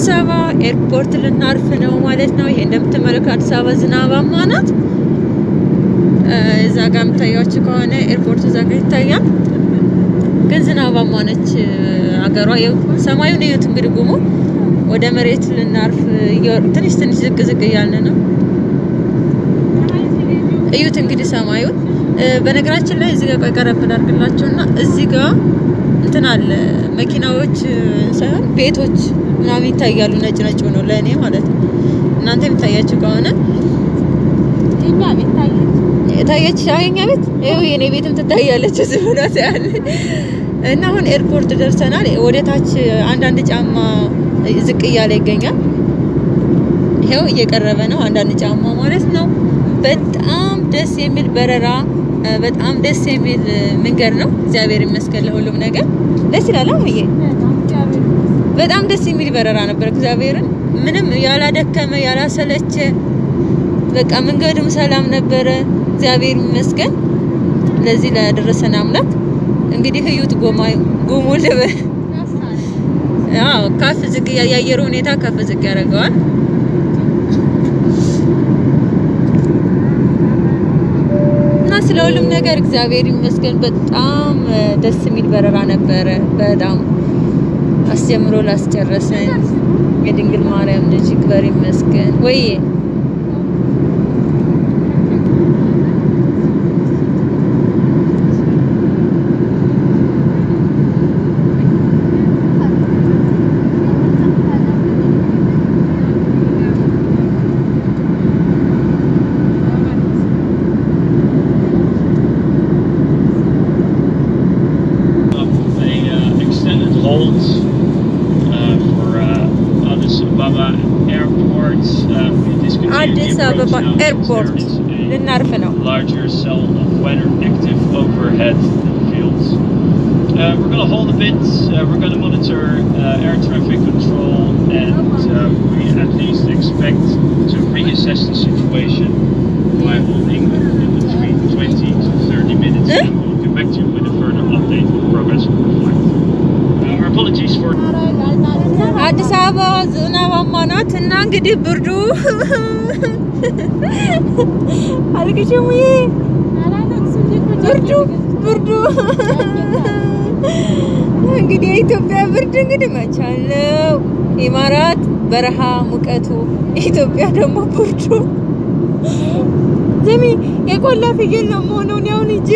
አዲስ አበባ ኤርፖርት ልናርፍ ነው ማለት ነው። ይሄ እንደምትመለከቱ አዲስ አበባ ዝናባማ ናት። እዛ ጋር የምታያችሁ ከሆነ ኤርፖርቱ እዛ ጋር ይታያል፣ ግን ዝናባማ ነች አገሯ። ይኸው ሰማዩን እዩት እንግዲህ ጉሙ ወደ መሬት ልናርፍ ትንሽ ትንሽ ዝቅ ዝቅ እያልን ነው። እዩት እንግዲህ ሰማዩን። በነገራችን ላይ እዚህ ጋር ቆይ ቀረብ ላድርግላችሁና እዚህ ጋር እንትን አለ መኪናዎች ሳይሆን ቤቶች ምናምን ይታያሉ። ነጭ ነጭ ሆነው ለእኔ ማለት ነው። እናንተ የሚታያችሁ ከሆነ ታየች አገኛ ቤት ይኸው የኔ ቤትም ትታያለች። እዚህ ሆናት ያለ እና አሁን ኤርፖርት ደርሰናል። ወደ ታች አንዳንድ ጫማ ዝቅ እያለ ይገኛል። ይኸው እየቀረበ ነው። አንዳንድ ጫማ ማለት ነው። በጣም ደስ የሚል በረራ፣ በጣም ደስ የሚል መንገድ ነው። እግዚአብሔር ይመስገን ለሁሉም ነገር ደስ ይላል። አሁዬ በጣም ደስ የሚል በረራ ነበር። እግዚአብሔርን ምንም ያላደከመ ያላሰለቸ፣ በቃ መንገዱም ሰላም ነበረ። እግዚአብሔር ይመስገን ለዚህ ላደረሰን አምላክ። እንግዲህ ህዩት ጎማ ጉሙ ልበ አዎ ከፍ ዝቅ የአየሩ ሁኔታ ከፍ ዝቅ ያደርገዋል። እና ስለ ሁሉም ነገር እግዚአብሔር ይመስገን በጣም ደስ የሚል በረራ ነበረ። በጣም አስጀምሮ ላስጨረሰን የድንግል ማርያም ልጅ ይክበር ይመስገን። ወይ አዲስ አበባ ኤርፖርት ልናርፍ ነው። larger cell of weather active overhead fields. Uh, we're going to hold a bit. Uh, we're going to monitor uh, air traffic control, and uh, we at least expect to reassess the situation by holding in between 20 to 30 minutes. Eh? And we'll get back to you with a further update on the progress of the flight. Uh, our apologies for አዲስ አበባ ዝናባማ ናት እና እንግዲህ ብርዱ አልቅሽም ብርዱ ብርዱ እንግዲህ የኢትዮጵያ ብርድ እንግዲህ መቻለው ኢማራት በረሃ ሙቀቱ፣ ኢትዮጵያ ደግሞ ብርዱ። ዘሚ የቆላ ፍየል ነው መሆነውን ያሁን እንጂ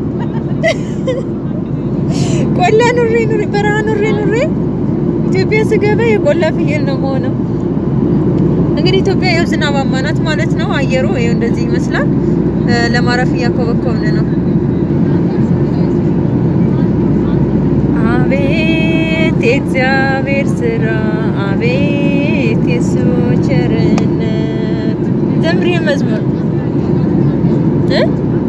ቆላ ኑሬ ኑሬ በረሃ ኑሬ ኑሬ ኢትዮጵያ ስገባ የቆላ ፍየል ነው መሆነው። እንግዲህ ኢትዮጵያ ያው ዝናባማ ናት ማለት ነው። አየሩ ይኸው እንደዚህ ይመስላል። ለማረፍ እያኮበኮብን ነው። አቤት የእግዚአብሔር ስራ፣ አቤት የሱ ቸርነት። ዘምሪ መዝሙር እ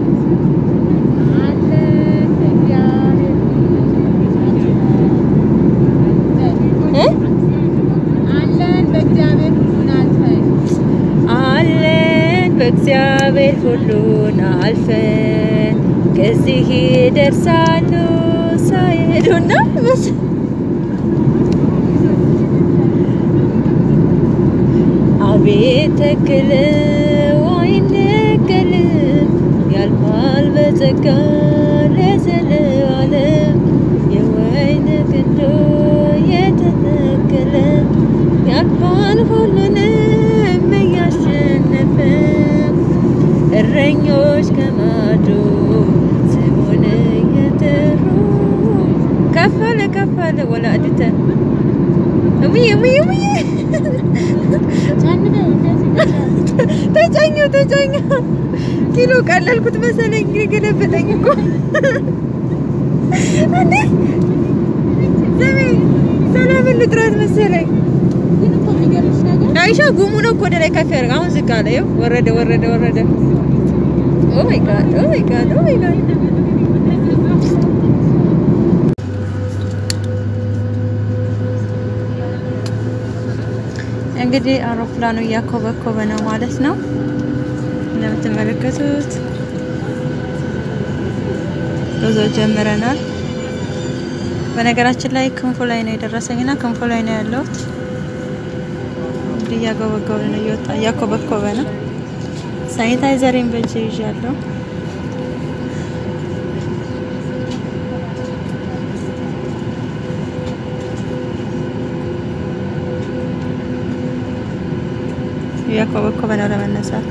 አለን በእግዚአብሔር ሁሉን አልፈን ከዚህ ይደርሳሉ ሳይሄዱና በስ አቤት ተክለው አይነቀልም ያልፋል በጸጋ ለዘለዓለም የወይን ግንዱ የተተከለ ያልፋል ሁሉንም እያሸነፈ እረኞች ከማዶ ስሙን እየጠሩ ከፍ አለ ከፍ አለ ወላዲተ እሙዬ እሙዬ እሙዬ ተጫኘው ተጫኘው ኪሎ ቀለልኩት መሰለኝ ገለበጠኝ እኮ እንዴ ዘሜ ሰላምን ልጥራት መሰለኝ አይሻ ጉሙ ነው እኮ ወደ ላይ ከፍ ያደርግ አሁን ዝቅ አለ ይኸው ወረደ ወረደ ወረደ ኦ ማይ ጋድ ኦ ማይ ጋድ ኦ ማይ ጋድ እንግዲህ አውሮፕላኑ እያኮበኮበ ነው ማለት ነው እንደምትመለከቱት ጉዞ ጀምረናል በነገራችን ላይ ክንፉ ላይ ነው የደረሰኝና ክንፉ ላይ ነው ያለሁት እንግዲህ እያገበገበ ነው፣ እየወጣ እያኮበኮበ ነው። ሳኒታይዘሬን በእጄ ይዣለሁ። እያኮበኮበ ነው ለመነሳት።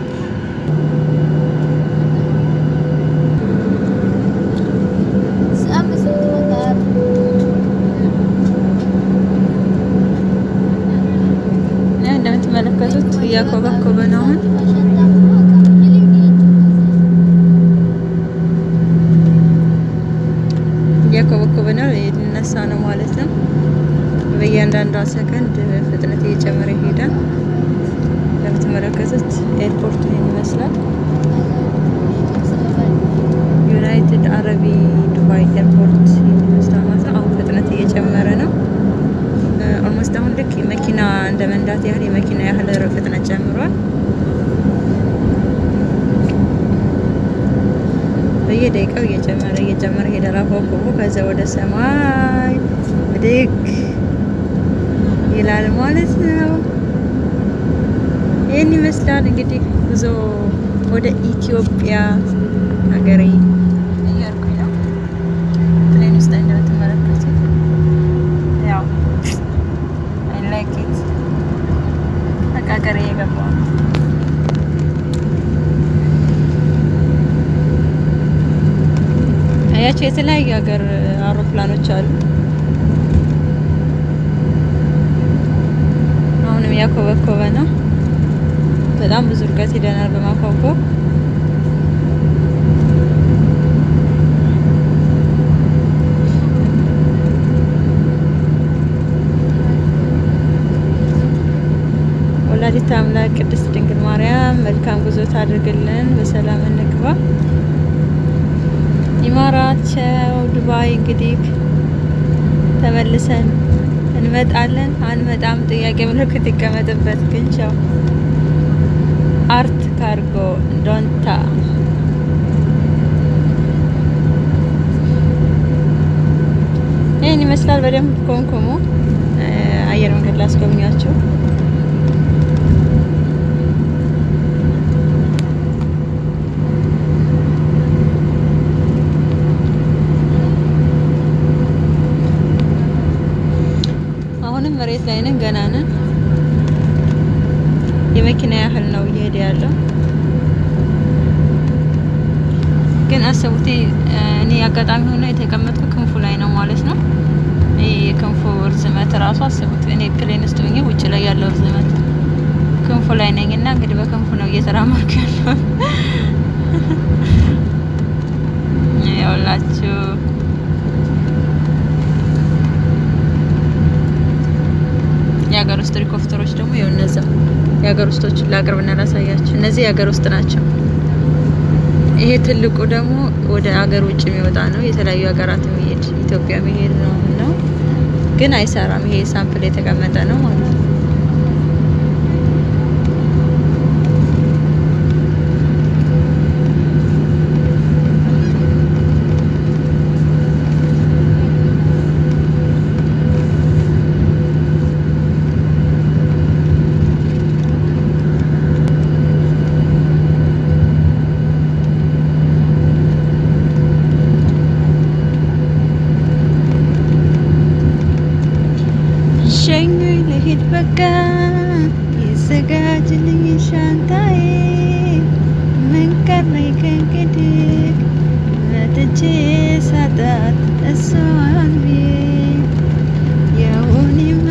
ያው እንደምትመለከቱት እያኮበኮበ ነው አሁን እያኮበኮበ ነው ሊነሳ ነው ማለት ነው። በእያንዳንዷ ሰከንድ ፍጥነት እየጨመረ ይሄዳል። እንደምትመለከቱት ኤርፖርቱ ይህን ይመስላል። ዩናይትድ አረቢ ዱባይ ኤርፖርት ይህን ይመስላል ማለት ነው። አሁን ፍጥነት እየጨመረ ነው። ኦልሞስት አሁን ልክ መኪና እንደ መንዳት ያህል የመኪና ያህል ፍጥነት ጨምሯል። በየደቂቃው እየጨመረ እየጨመረ ሄደላ ኮከቡ ከዛ ወደ ሰማይ ብድግ ይላል ማለት ነው። ይህን ይመስላል እንግዲህ ጉዞ ወደ ኢትዮጵያ ሀገሬ እያልኩኝ ነው። ፕሌን ውስጥ እንደምትመለከቱት ያው አይ ላይክ ኢት በቃ ሀገሬ እየገባ ነው። አያቸው የተለያዩ ሀገር አውሮፕላኖች አሉ። አሁንም እያኮበኮበ ነው። በጣም ብዙ ርቀት ሄደናል በማኮብኮብ ወላዲተ አምላክ ቅድስት ድንግል ማርያም መልካም ጉዞ ታድርግልን፣ በሰላም እንግባ። ይማራቸው ዱባይ እንግዲህ ተመልሰን እንመጣለን አንመጣም፣ ጥያቄ ምልክት ይቀመጥበት። ግን ቻው አርት ካርጎ ዶንታ ይህን ይመስላል። በደንብ ኮምኮሞ አየር መንገድ ላስጎብኛችሁ። አሁንም መሬት ላይ ነን፣ ገና ነን። የመኪና ያህል ነው እየሄደ ያለው። ግን አሰቡት፣ እኔ አጋጣሚ ሆኖ የተቀመጥኩ ክንፉ ላይ ነው ማለት ነው። ይህ የክንፉ ርዝመት እራሱ አስቡት። እኔ ፕሌን ውስጥ ሆኜ ውጭ ላይ ያለው ርዝመት ክንፉ ላይ ነኝ እና እንግዲህ በክንፉ ነው እየተራመድኩ ያለው ያውላችሁ የሀገር ውስጥ ሄሊኮፕተሮች ደግሞ ይኸው እነዛ የሀገር ውስጦችን ላቅርብና ላሳያችሁ። እነዚህ የሀገር ውስጥ ናቸው። ይሄ ትልቁ ደግሞ ወደ ሀገር ውጭ የሚወጣ ነው። የተለያዩ ሀገራት የሚሄድ ኢትዮጵያ የሚሄድ ነው ነው ግን አይሰራም። ይሄ ሳምፕል የተቀመጠ ነው ማለት ነው። ሸኙኝ ልሂድ በቃ ይዘጋጅልኝ ሻንጣዬ ምን ቀረኝ ከእንግዲህ መጥቼ ሳጣት እሷን ቤት የውኔማ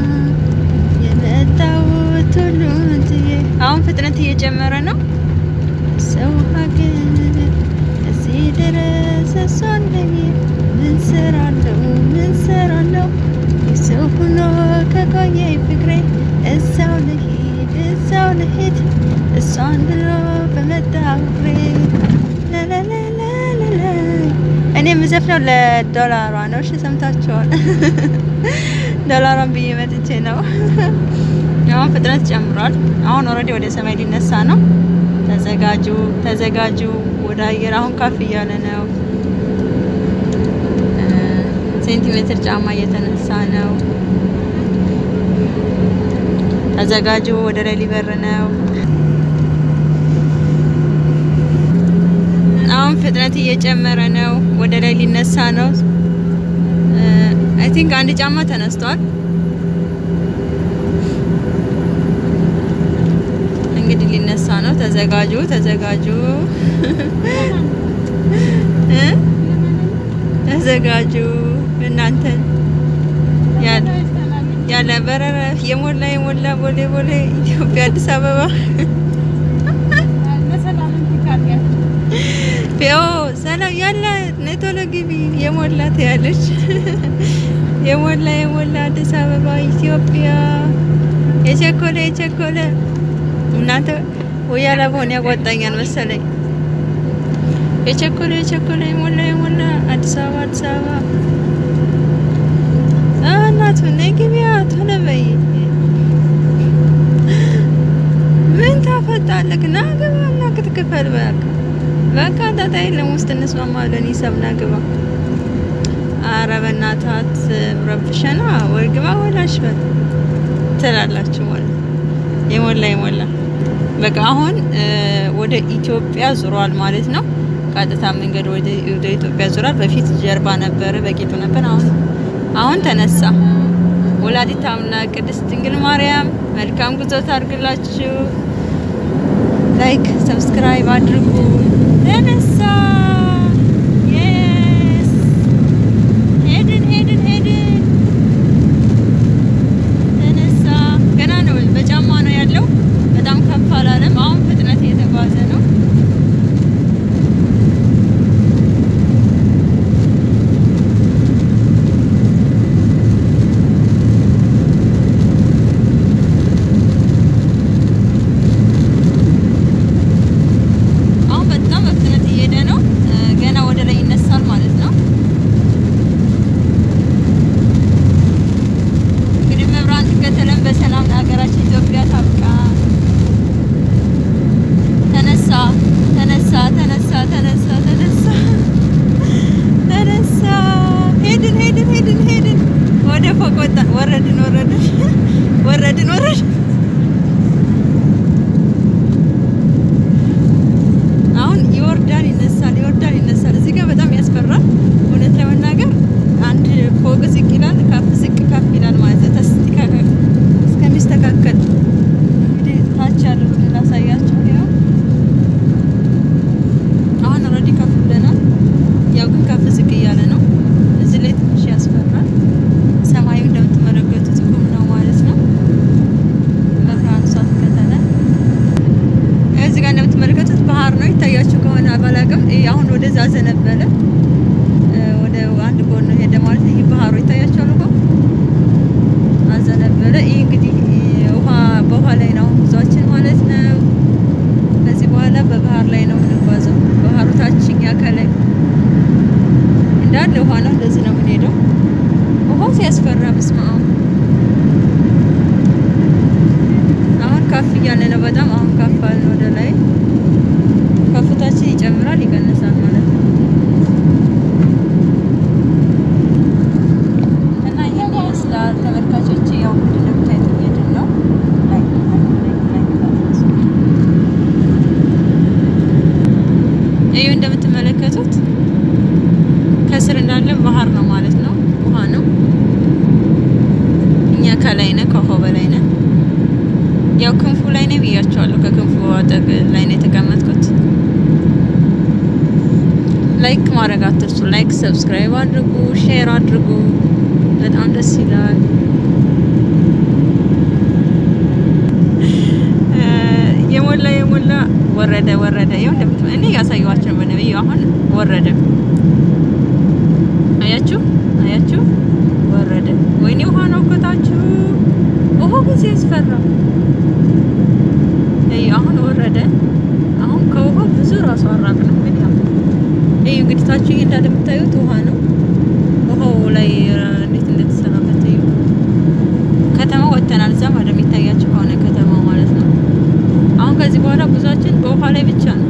የመጣሁት ሁሉን ትዬ አሁን ፍጥነት እየጨመረ ነው ሰው ሀገር እዚህ ድረስ እሷን ለኔ ምን ሰራለው ምን ሰራለው ሰው ሆኖ ከቆየ ፍቅሬ እዛው ልሂድ እዛው ልሂድ እሷን ብሎ በመጣ ፍቅሬ ላላላላላ እኔ የምዘፍነው ለዶላሯ ነው። እሺ ሰምታችኋል። ዶላሯን ብዬ መጥቼ ነው። አሁን ፍጥነት ጨምሯል። አሁን ኦልሬዲ ወደ ሰማይ ሊነሳ ነው። ተዘጋጁ ተዘጋጁ። ወደ አየር አሁን ከፍ እያለ ነው። ሴንቲሜትር ጫማ እየተነሳ ነው። ተዘጋጁ፣ ወደ ላይ ሊበር ነው። አሁን ፍጥነት እየጨመረ ነው። ወደ ላይ ሊነሳ ነው። አይ ቲንክ አንድ ጫማ ተነስቷል። እንግዲህ ሊነሳ ነው። ተዘጋጁ፣ ተዘጋጁ እ ተዘጋጁ እናንተን ያለ ያለ በረረ የሞላ የሞላ ቦሌ ቦሌ ኢትዮጵያ አዲስ አበባ ፒዮ ሰላም ያለ ኔቶሎ ግቢ የሞላ ትያለች። የሞላ የሞላ አዲስ አበባ ኢትዮጵያ የቸኮለ የቸኮለ እናንተ ወያላ በሆነ ያጓጣኛል መሰለኝ። የቸኮለ የቸኮለ የሞላ የሞላ አዲስ አበባ አዲስ አበባ እናቱ ነይ ግቢያ ቶሎ በይ። ምን ታፈጣለክ? ና ግባ እና ክትክፈል በቃ በቃ ጣጣ የለም። ውስጥ እንስማማለን። ይሰብና ግባ። አረ በእናታት ረብሸና ወይ ግባ ወላሽ በል ትላላችሁ ማለት የሞላ የሞላ በቃ አሁን ወደ ኢትዮጵያ ዙሯል ማለት ነው። ቀጥታ መንገድ ወደ ኢትዮጵያ ዙሯል። በፊት ጀርባ ነበረ፣ በቂጡ ነበር። አሁን አሁን ተነሳ። ወላዲተ አምላክ ቅድስት ድንግል ማርያም መልካም ጉዞ ታርግላችሁ። ላይክ ሰብስክራይብ አድርጉ። ተነሳ። የስ ሄድን ሄድን ሄድን። ተነሳ። ገና ነው፣ በጫማ ነው ያለው። በጣም ከፍ አላለም። አሁን ፍጥነት እየተጓዘ ነው። አሁን በጣም በፍጥነት እየሄደ ነው። ገና ወደ ላይ ይነሳል ማለት ነው። እንግዲህ መብራን ትከተለን በሰላም ለሀገራችን ኢትዮጵያ ታብቃ። ተነሳ ተነሳ ተነሳ ተነሳ ተነሳ ተነሳ። ሄድን ሄድን ሄድን ሄድን። ወደ ፎቅ ወጣን። ወረድን ወረድን ወረድን ወረድን። አሁን ይወርዳል ይነሳል፣ ይወርዳል ይነሳል። እዚህ ጋር በጣም ያስፈራል። እውነት ለመናገር አንድ ፎቅ ዝቅ ይላል፣ ከፍ ዝቅ ከፍ ይላል ማለት ነው። ተስተካከል እስከሚስተካከል እንግዲህ ታች ያለው ላሳያችሁ። ያው አሁን ኦልሬዲ ከፍ ብለናል። ያው ግን ከፍ ዝቅ እያለ ነው። እዚህ ላይ ትንሽ ያስፈራል። ሰማዩ እንደምትመለከቱት ጉም ነው ማለት ነው። በብርሃን እሷ ትከተለ እዚህ ጋር እንደምትመለከቱት ባህር ነው። ይታያችሁ ከሆነ አባላቅም አሁን ወደዛ ዘነበለ ወደ አንድ ጎን ነው ሄደ ማለት ነው። ይህ ባህሩ ይታያችኋል እኮ አዘነበለ። ይህ እንግዲህ ውሃ በውሃ ላይ ነው ጉዟችን ማለት ነው። ከዚህ በኋላ በባህር ላይ ነው የምንጓዘው። ባህሩ ታችኛ ከላይ እንዳለ ውሃ ነው። እንደዚህ ነው የምንሄደው። ውሃው ሲያስፈራ በስመ አብ አሁን ከፍ እያለ ነው በጣም አሁን ከፍ አልን ወደ ላይ ከፍታችን ይጨምራል ይቀንሳል ማለት ነው። እና ይህን ይመስላል ተመልካቾች። ያው እንደምታዩት እየሄድን ነው። ይኸው እንደምትመለከቱት ከስር እንዳለ ባህር ነው ማለት ነው። ውሃ ነው። እኛ ከላይ ነን፣ ከውሃው በላይ ነን። ያው ክንፉ ላይ ነው ብያቸዋለሁ። ከክንፉ አጠግ ላይ ነው የተቀመጥኩት። ላይክ ማድረግ አትርሱ። ላይክ ሰብስክራይብ አድርጉ፣ ሼር አድርጉ። በጣም ደስ ይላል። የሞላ የሞላ ወረደ ወረደ። ይኸው እንደምት እኔ ያሳየኋቸው በነብዩ አሁን ወረደ። አያችሁ አያችሁ፣ ወረደ። ወይኔ ውሃ ነው እኮታችሁ። ውሃው ጊዜ ያስፈራ። አሁን ወረደ። አሁን ከውሃው ብዙ ራሱ አራቅ ነው እንግዲህ አሁን ይሄ እንግዲህ ታችሁ እንዳለ የምታዩት ውሃ ነው። ውሃው ላይ እንዴት እንደተሰራበት እዩ። ከተማ ወጥተናል። እዛ ማለት የሚታያችሁ ከሆነ ከተማው ማለት ነው። አሁን ከዚህ በኋላ ጉዟችን በውሃ ላይ ብቻ ነው።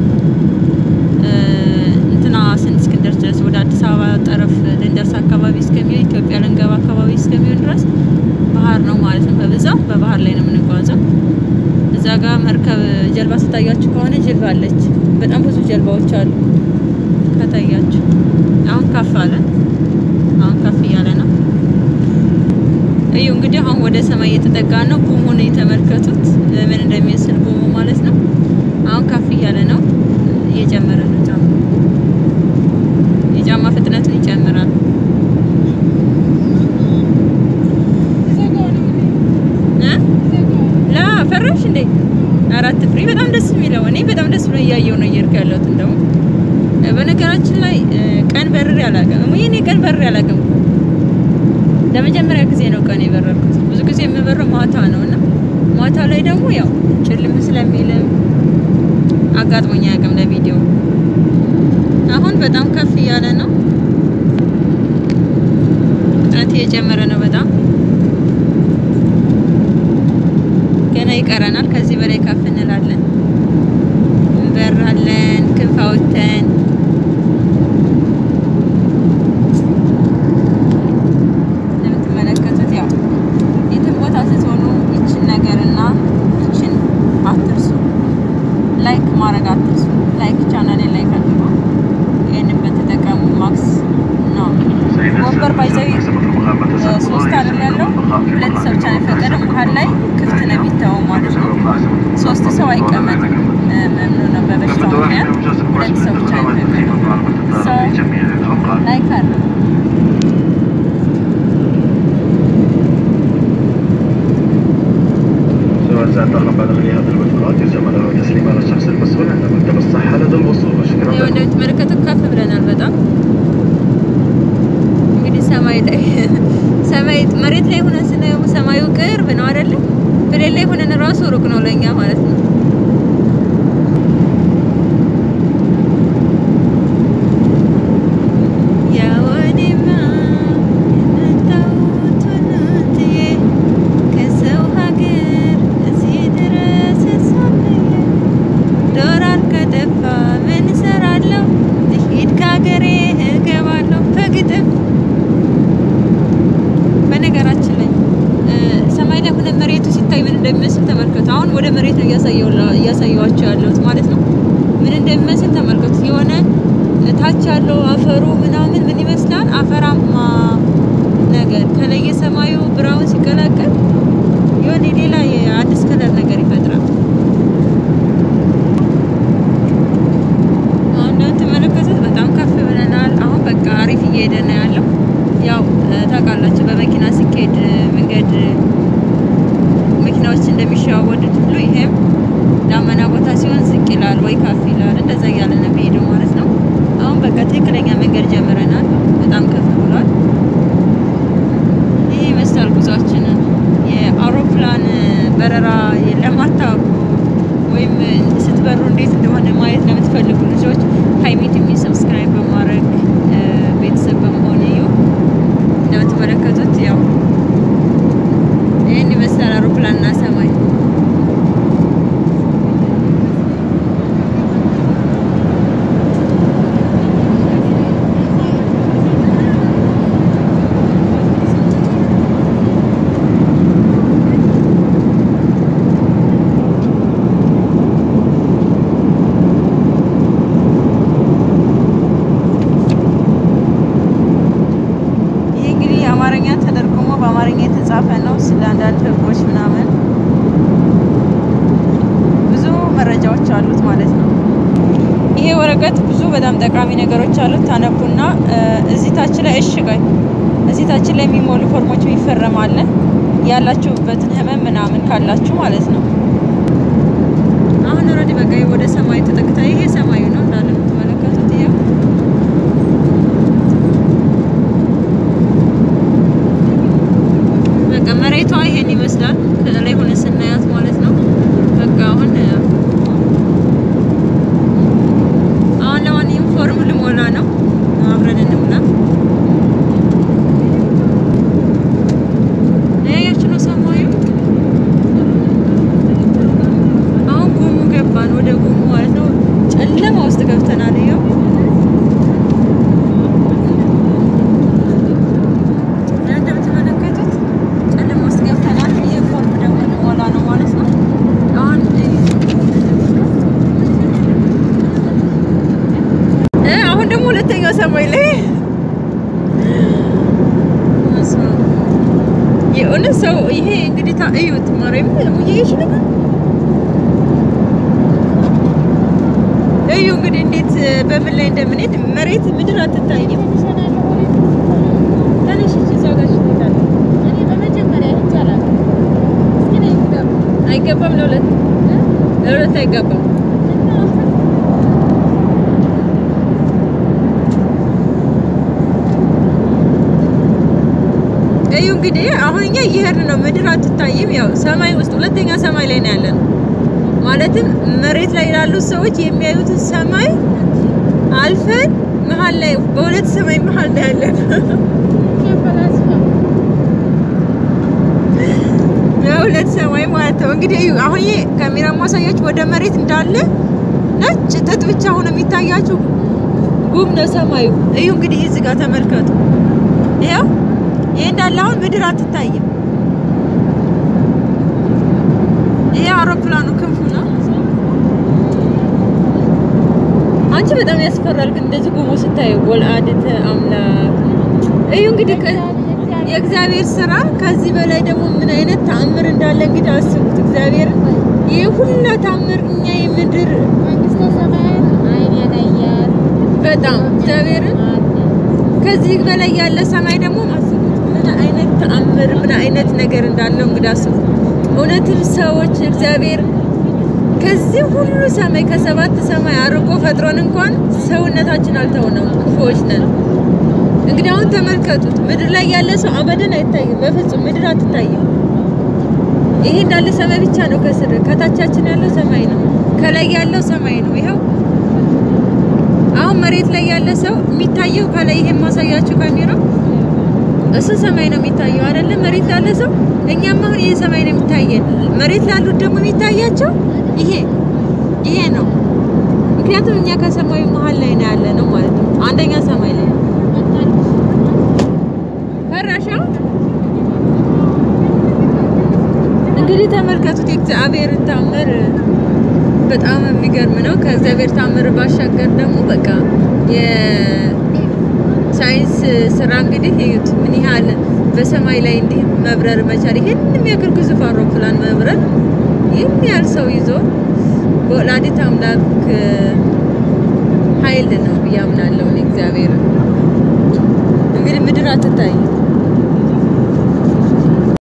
እንትና ስን እስክንደርስ ድረስ ወደ አዲስ አበባ ጠረፍ ልንደርስ አካባቢ እስከሚሆን ኢትዮጵያ ልንገባ አካባቢ እስከሚሆን ድረስ ባህር ነው ማለት ነው። በብዛት በባህር ላይ ነው የምንጓዘው። ጋር መርከብ ጀልባ ስታያችሁ ከሆነ ጀልባ አለች። በጣም ብዙ ጀልባዎች አሉ ከታያችሁ። አሁን ከፍ አለ። አሁን ከፍ እያለ ነው። እዩ እንግዲህ አሁን ወደ ሰማይ እየተጠጋ ነው። ጉሙን የተመልከቱት ምን እንደሚመስል ጉሙ ማለት ነው። አሁን ከፍ እያለ ነው። እየጨመረ ነው። ጫማ የጫማ ፍጥነቱን ይጨምራል። እ ላ ፈራሽ እንዴ? አራት ፍሬ በጣም ደስ የሚለው እኔ በጣም ደስ ብሎ እያየው ነው እየሄድኩ ያለሁት። እንደውም በነገራችን ላይ ቀን በርሬ አላውቅም። እኔ ቀን በርሬ አላውቅም። ለመጀመሪያ ጊዜ ነው ቀን የበረርኩት። ብዙ ጊዜ የምበረው ማታ ነው እና ማታ ላይ ደግሞ ያው ጭልም ስለሚልም አጋጥሞኝ አያውቅም ለቪዲዮ። አሁን በጣም ከፍ እያለ ነው። ፍጥነት እየጨመረ ነው በጣም ገና ይቀረናል። ከዚህ በላይ ከፍ እንላለን፣ እንበራለን ክንፍ አውጥተን እንደምትመለከቱት ያው የትም ቦታ ስትሆኑ ይችን ነገርና ይችን አትርሱ። ላይክ ማድረግ አትርሱ። ላይክ ቻናሌን ላይክ አድርጉ። ይህንን በተጠቀሙ ማክስ ነው ወንበር ባይዘዊ ሶስት አይደል ያለው ሁለት ሰው ብቻ ነው የፈቀደ። መሀል ላይ ክፍት ነው የሚታወው ማለት ነው። ሶስት ሰው አይቀመጥም። መምኑ ነው በበሽታው ምክንያት ሁለት ሰው ብቻ ነው የፈቀደ። ሰው ላይክ አድርጉ። سواء زاد رقم بعد غياب المدفوعات يرجى له تسليم على الشخص المسؤول عند مكتب الصحة لدى الوصول وشكرا ያው لكم እንደምትመለከቱት ከፍ ብለናል በጣም እንግዲህ ሰማይ ላይ ሰማይ መሬት ላይ ሆነን ስናየው ሰማዩ ቅርብ ነው አይደለ? ብሌን ላይ ሆነን ራሱ ሩቅ ነው ለኛ ማለት ነው። ያው እኔማ የመጣሁት ወሎትዬ ከሰው ሀገር እዚህ ድረስ ሳለየ ዶላር ከጠፋ ምን እሰራለሁ? ልሂድ ከሀገሬ እገባለሁ በግጥም። በነገራችን ላይ እ ሰማይ ላይ ሆነ መሬቱ ሲታይ ምን እንደሚመስል ተመልከቱ። አሁን ወደ መሬት ነው እያሳየው- እያሳየኋቸው ያለሁት ማለት ነው። ምን እንደሚመስል ተመልከቱ። የሆነ ታች ያለው አፈሩ ምናምን ምን ይመስላል? አፈራማ ነገር ከላይ የሰማዩ ብራውን ሲቀላቀል የሆነ ሌላ የአዲስ ከለር ነገር ይፈጥራል። አሁን እንደምትመለከቱት በጣም ከፍ ብለናል። አሁን በቃ አሪፍ እየሄደ ነው ያለው። ያው እ ታውቃላችሁ በመኪና ሲካሄድ እ መንገድ እ መኪናዎች እንደሚሸዋወዱት ሁሉ ይሄም ዳመና ቦታ ሲሆን ዝቅ ይላል ወይ ከፍ ይላል። እንደዛ እያለ ነው የሚሄደው ማለት ነው። አሁን በቃ ትክክለኛ መንገድ ጀምረናል። በጣም ከፍ ብሏል። ይህ ይመስላል ጉዟችንን። የአውሮፕላን እ በረራ ለማታውቁ ወይም እ ስትበሩ እንዴት እንደሆነ ማየት ለምትፈልጉ ልጆች ሀይሚ ቲቪ ሰብስክራይብ በማድረግ እ ቤተሰብ በመሆን እዩ። እንደምትመለከቱት ያው ይህን ይመስላል አውሮፕላንና ሰማይ። ይህ እንግዲህ የአማርኛ ተደርጉሞ በአማርኛ የተጻፈ ነው። ስለ አንዳንድ ህጎች ምናምን ብዙ መረጃዎች አሉት ማለት ነው። ይሄ ወረቀት ብዙ በጣም ጠቃሚ ነገሮች አሉት። ታነቡና እ እዚህ ታች ላይ እሽጋይ እዚህ ታች ላይ የሚሞሉ ፎርሞች ይፈረማለን ያላችሁበትን ህመም ምናምን ካላችሁ ማለት ነው። አሁን ኦልሬዲ በቃ ወደ ሰማይ ተጠግታ ይሄ ሰማዩ ነው እንዳለ የምትመለከቱት ይሄው በቃ መሬቷ ይሄን ይመስላል ከላይ ሆነ ስናያት ማለት ነው። በቃ አሁን አሁን ለማንኛውም ፎርም ልሞላ ነው። አብረን እንሙላ። ያያችሁ ነው ሰማዩ። አሁን ጉሙ ገባን፣ ወደ ጉሙ ማለት ነው። ጨለማ ይሄ እንግዲህ ታ እዩት ማርያም ሙዬሽ ነው እዩ እንግዲህ እንዴት በምን ላይ እንደምንሄድ መሬት ምድር አትታይም። ትንሽ እዛ ጋር ሽታለ አይገባም፣ ለሁለት ለሁለት አይገባም። እዩ እንግዲህ አሁን እኛ እየሄድን ነው። ምድር አትታይም። ያው ሰማይ ውስጥ ሁለተኛ ሰማይ ላይ ነው ያለን። ማለትም መሬት ላይ ላሉት ሰዎች የሚያዩትን ሰማይ አልፈን መሀል ላይ በሁለት ሰማይ መሀል ላይ ያለን በሁለት ሰማይ ማለት ነው። እንግዲህ እዩ አሁን ይሄ ካሜራ ማሳያችሁ ወደ መሬት እንዳለ ነጭ ጥጥ ብቻ ሆኖ የሚታያችሁ ጉም ነው ሰማዩ። እዩ እንግዲህ እዚህ ጋር ተመልከቱ። ይኸው ይሄ እንዳለ አሁን ምድር አትታይም። ይሄ አውሮፕላኑ ክንፉ ነው። አንቺ በጣም ያስፈራል፣ ግን እንደዚህ ጉሙ ስታዩ ወልአድተ አምላክ እዩ እንግዲህ የእግዚአብሔር ስራ ከዚህ በላይ ደግሞ ምን አይነት ተአምር እንዳለ እንግዲህ አስቡት። እግዚአብሔር ይህ ሁላ ተአምር እኛ የምድር በጣም እግዚአብሔርን ከዚህ በላይ ያለ ሰማይ ደግሞ አስቡት። ምን አይነት ተአምር ምን አይነት ነገር እንዳለው እንግዲህ አስቡት። እውነትም ሰዎች እግዚአብሔር ከዚህ ሁሉ ሰማይ ከሰባት ሰማይ አርቆ ፈጥሮን እንኳን ሰውነታችን አልተውነው፣ ክፉዎች ነን። እንግዲህ አሁን ተመልከቱት። ምድር ላይ ያለ ሰው አበደን አይታይም፣ በፍጹም ምድር አትታይም። ይሄ እንዳለ ሰማይ ብቻ ነው። ከስር ከታቻችን ያለው ሰማይ ነው፣ ከላይ ያለው ሰማይ ነው። ይኸው አሁን መሬት ላይ ያለ ሰው የሚታየው ከላይ ይሄ ማሳያችሁ ካሜራ እሱ ሰማይ ነው የሚታየው አይደለም? መሬት ላለ ሰው እኛም አሁን ይሄ ሰማይ ነው የሚታየን። መሬት ላሉት ደግሞ የሚታያቸው ይሄ ይሄ ነው። ምክንያቱም እኛ ከሰማዩ መሀል ላይ ነው ያለ ነው ማለት ነው። አንደኛ ሰማይ ላይ ፈራሻ እንግዲህ ተመልከቱት የእግዚአብሔርን ታምር በጣም የሚገርም ነው። ከእግዚአብሔር ታምር ባሻገር ደግሞ በቃ የሳይንስ ስራ እንግዲህ እዩት ምን ያህል በሰማይ ላይ እንዲህ መብረር መቻል፣ ይሄን የሚያክል ግዙፍ አውሮፕላን መብረር ይህን ያህል ሰው ይዞ በወላዲት አምላክ ኃይል ነው ብዬ አምናለሁ እኔ እግዚአብሔርን